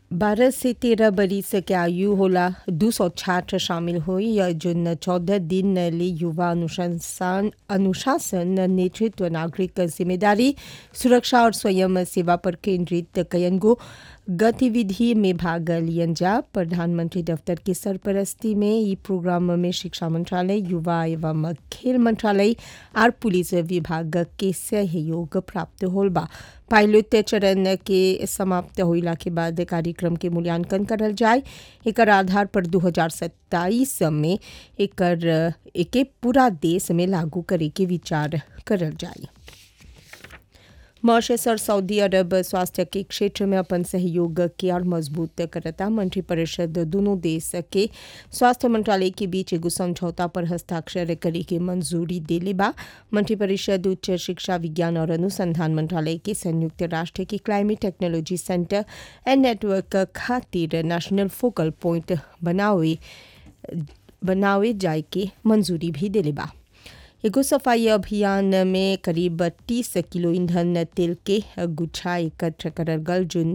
बारह से तेरह बरिस के आयु होला दू सौ छात्र शामिल हुई या जिन चौदह दिन ले युवा अनुशासन अनुशासन नेतृत्व नागरिक जिम्मेदारी सुरक्षा और स्वयं सेवा पर केंद्रित कयनगो गतिविधि में भाग लियन जा प्रधानमंत्री दफ्तर की सरपरस्ती में ई प्रोग्राम में शिक्षा मंत्रालय युवा एवं खेल मंत्रालय और पुलिस विभाग के सहयोग प्राप्त होल बा पायलट चरण के समाप्त होइला के बाद कार्यक्रम के मूल्यांकन करल जाए एकर आधार पर 2027 में एकर एके पूरा देश में लागू करे के विचार करल जाए मॉरिशस और सऊदी अरब स्वास्थ्य के क्षेत्र में अपन सहयोग के और मजबूत करता मंत्रिपरिषद दोनों देश के स्वास्थ्य मंत्रालय के बीच एगो समझौता पर हस्ताक्षर करे के मंजूरी देले बा मंत्रिपरिषद उच्च शिक्षा विज्ञान और अनुसंधान मंत्रालय के संयुक्त राष्ट्र के climate technology centre and network खातिर नेशनल फोकल पॉइंट बनावे बनावे जाए के मंजूरी भी देले बा एगो सफाई अभियान में करीब तीस किलो ईंधन तेल के गुच्छा एकत्र करल गल जोन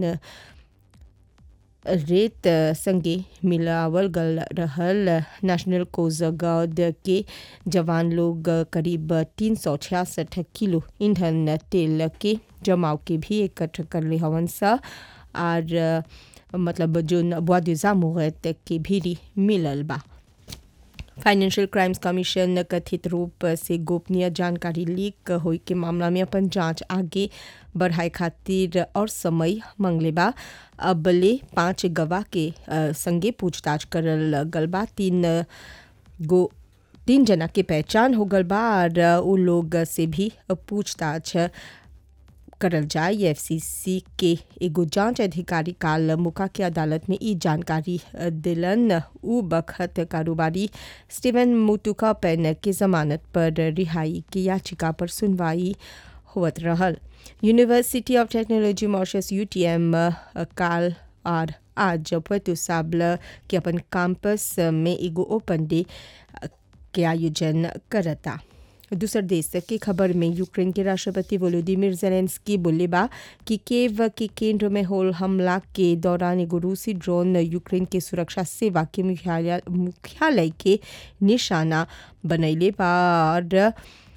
रेत संगे मिलावल गल रहल नेशनल कोस्ट गार्ड के जवान लोग करीब तीन सौ छियासठ किलो ईंधन तेल के जमाव के भी एकत्र कर ले हवन सा और मतलब जोन बुआदिजा मुहत के भी मिलल बा फाइनेंशियल क्राइम्स कमीशन कथित रूप से गोपनीय जानकारी लीक होई के मामला में अपन जांच आगे बढ़ाए खातिर और समय मांगले बा अबले पांच गवाह के संगे पूछताछ करल गल बा तीन गो तीन जना के पहचान हो गल बा और उ लोग से भी पूछताछ करल जाए एफसीसी के एगो जांच अधिकारी काल मुका के अदालत में ई जानकारी दिलन उ बखत कारोबारी स्टीवन मुतुका पेन के जमानत पर रिहाई की याचिका पर सुनवाई होवत रहल university of technology Mauritius UTM काल और आज पतु साबल के अपन कैंपस में एगो ओपन डे के आयोजन करता दूसर देश की खबर में यूक्रेन के राष्ट्रपति वोलोदिमिर जेलेंस्की बोले बा कि केव के केंद्र में होल हमला के दौरान एगो रूसी ड्रोन यूक्रेन के सुरक्षा सेवा के मुख्यालय मुख्यालय के निशाना बनैले बा और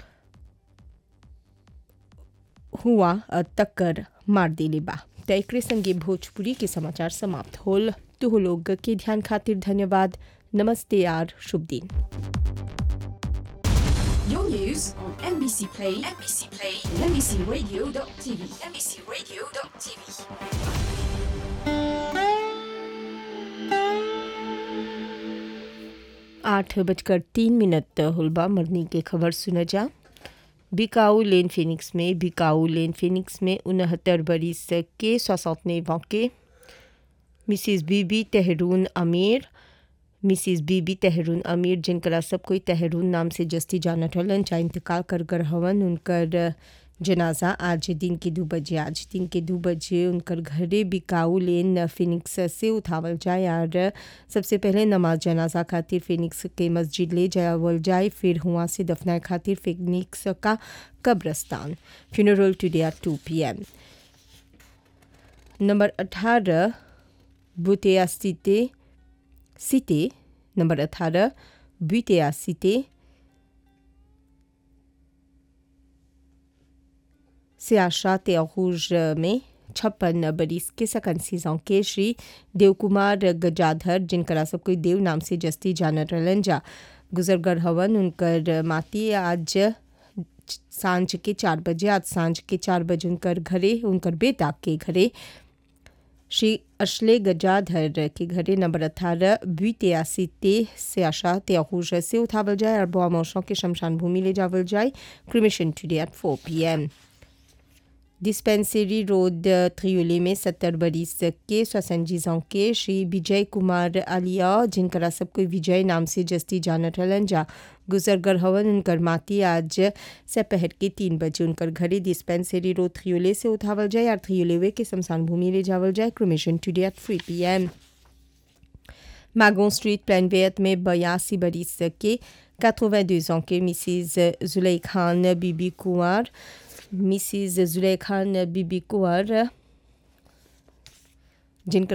हुआ टक्कर मार दिले बा तो एक संगे भोजपुरी के समाचार समाप्त होल तो लोग के ध्यान खातिर धन्यवाद नमस्ते यार शुभ दिन Your news on NBC Play, NBC Play, NBCRadio.tv, NBCRadio.tv. आठ बजकर तीन मिनट हुलबा मरनी के खबर सुना जा बिकाऊ लेन फिनिक्स में बिकाऊ लेन फिनिक्स में उनहत्तर बरिस के सौसौतने वाक़े मिसिस बीबी तहरून अमीर मिसिस बीबी तहरून अमीर जिनकरा सब कोई तहरून नाम से जस्ती जानत हलन जा इंतकाल कर कर हवन उनकर जनाजा आज दिन के दो बजे आज दिन के दो बजे उनकर घरे बिकाऊ लेन फिनिक्स से उठावल जाए और सबसे पहले नमाज जनाजा खातिर फिनिक्स के मस्जिद ले जावल जाए फिर हुआ से दफनाए खातिर फिनिक्स का कब्रस्तान funeral today at two P M number अठारह बुतिया सिटे सिटे नंबर अठारह बुतिया सिटे से आशा त्यागूज में छप्पन बरिस के सकन सीजों के श्री देवकुमार गजाधर जिनकरा सब कोई देव नाम से जस्ती जानत रहलन जा गुजरगर हवन उनकर माती आज सांझ के चार बजे आज सांझ के चार बजे उनकर घरे उनकर बेटा के घरे श्री अश्ले गजाधर के घरे नंबर अठारह द्वितियासी ते से आशा त्यागूज से उठावल जाए और बुआ मौसों के शमशान भूमि ले जावल जाए cremation today at four P M dispensary road Triolet में सत्तर बरिस के सोसनजीज के श्री विजय कुमार आलिया जिनकरा सब कोई विजय नाम से जस्ती जानत हलन जा गुजरगर हवन उनकर माती आज सपहर के तीन बजे उनकर घरे डिस्पेंसरी रोड त्रियोले से उठावल जाए और त्रियोलेवे के शमशान भूमि ले जावल जाए cremation today at three P M mango street प्लानवेयत में बयासी बरिस के 82 ans के मिसिज जुलै खान बीबी कुंवर मिसिज जुलै खान बीबी कुंवर जिनका